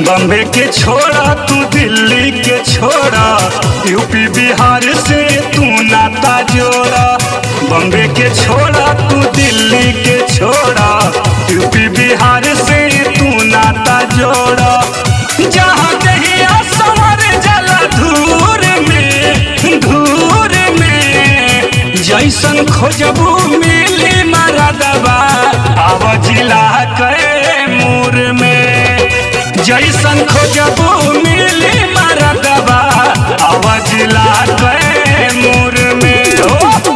बम्बे के छोड़ा तू दिल्ली के छोड़ा यूपी बिहार से तू नाता जोड़ा बम्बे के छोड़ा तू दिल्ली के छोड़ा यूपी बिहार से तू नाता जोड़ा जहाँ कहीं असमर जला धूर में धूर में जैसन खोजबू मिली मरदबा आव जिला के मूर में जैसन खोजबू मिली मरदबा आव जिला के मूर में हो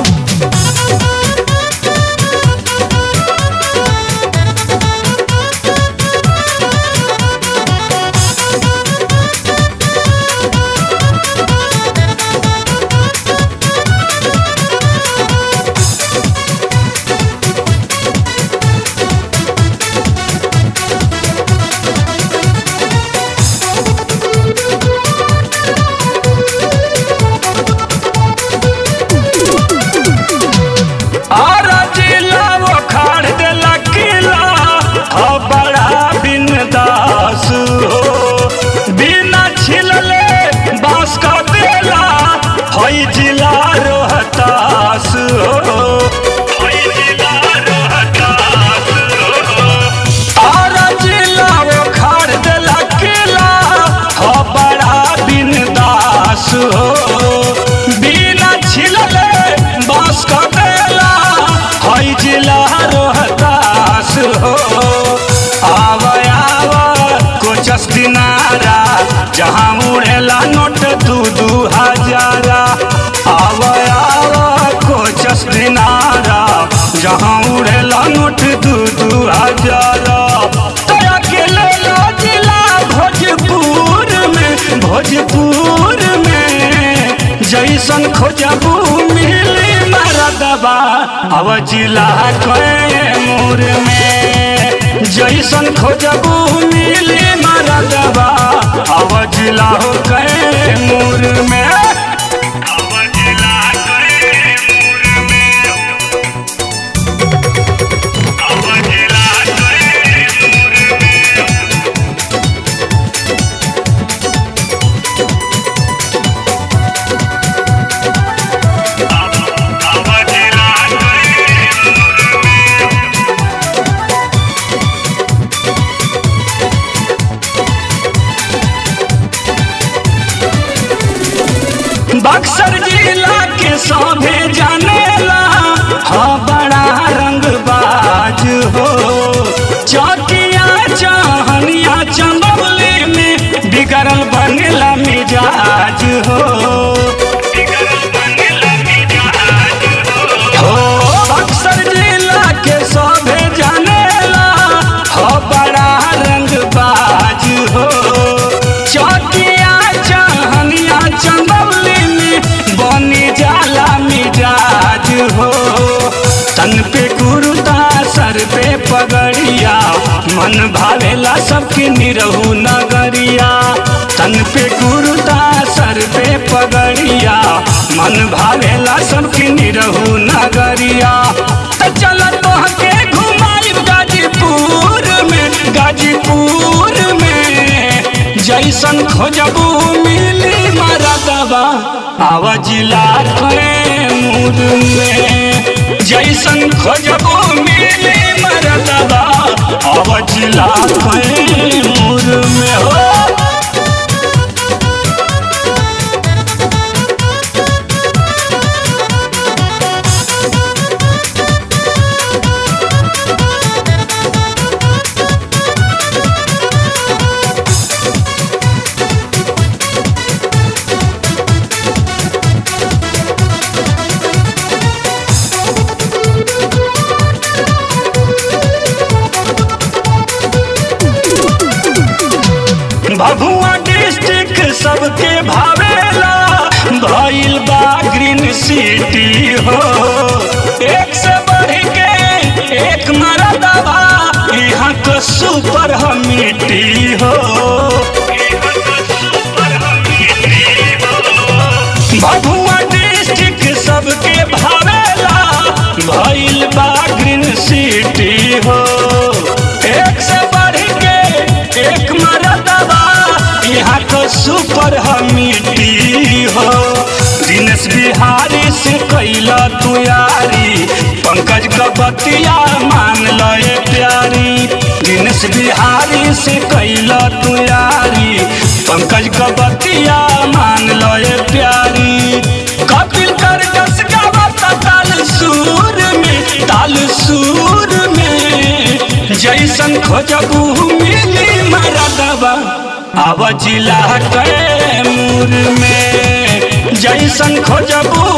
आरा जिला वो खाड़ देला किला हो बड़ा बिनदास हो बिना छिलले बांस का देला हई जिला रोहतास हो हई जिला रोहतास हो आरा जिला वो खाड़ देला किला हो बड़ा बिनदास हो बिना छिलले बांस का देला हई जिला रोहतास हो आव आव कोचस दिनारा जहाँ उड़ेला नोट दू दू हजारा आव आव कोचस दिनारा जहाँ उड़ेला नोट दू दू हजारा तोरा के लेला जिला भोजपुर में भोजपुर में जैसन खोजबू मिली मरदबा अब जिला कैमूर में जैसन खोजबू मिली मरदबा अब जिला हो कैमूर में अब जिला कैमूर में अब जिला कैमूर में अब जिला कैमूर में बक्सर जिला के सौभे जानेला हाँ बड़ा रंगबाज हो चौकिया चाहनिया चंदौली में बिगड़ल बनेला मिजाज हो हो बक्सर जिला के सौभे जानेला हो बड़ा रंगबाज हो चौकिया चाहनिया चंदौली में बनी जाला मिजाज हो तन पे कुर्ता सर पे पगड़िया मन भावेला सबके निरहू नगरिया तन पे कुर्ता सर पे पगड़िया मन भावेला सबके निरहू नगरिया त चल तोहके घुमाई गाजीपुर में गाजीपुर में जैसन खोजबू मिली मरदबा आव जिला कैमूर में जैसन खोजबू मिली मरदबा आव जिला कैमूर में हो भभुआ डिस्ट्रिक्ट सबके भावेला भइल बा ग्रीन सिटी हो एक से बढ़ के एक मरदबा यहाँ तो सुपर हमिटी हो भभुआ डिस्ट्रिक्ट सबके भावेला भइल बा ग्रीन सिटी हो एक से बढ़ के एक मरद ऊपर हम मिट्टी हो दिनेश बिहारी से कैला तू यारी पंकज का बतिया मान लए प्यारी दिनेश बिहारी से कैला तू यारी पंकज का बतिया मान लए प्यारी कपिल कर जस गावत ताल सूर में ताल सूर में जैसन खोजबू मिली मरदबा आव जिला कैमूर में जैसन खोजबू